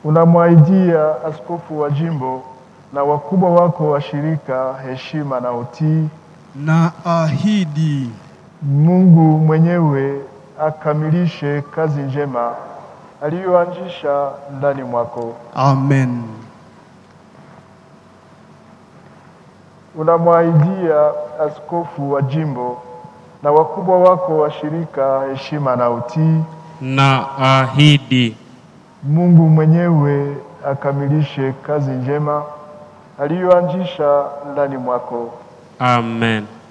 Unamwahidia askofu wa jimbo na wakubwa wako wa shirika heshima na utii. na ahidi Mungu mwenyewe akamilishe kazi njema aliyoanzisha ndani mwako. amen. Unamwahidia askofu wa jimbo na wakubwa wako wa shirika heshima na utii. na ahidi Mungu mwenyewe akamilishe kazi njema aliyoanzisha ndani mwako. amen.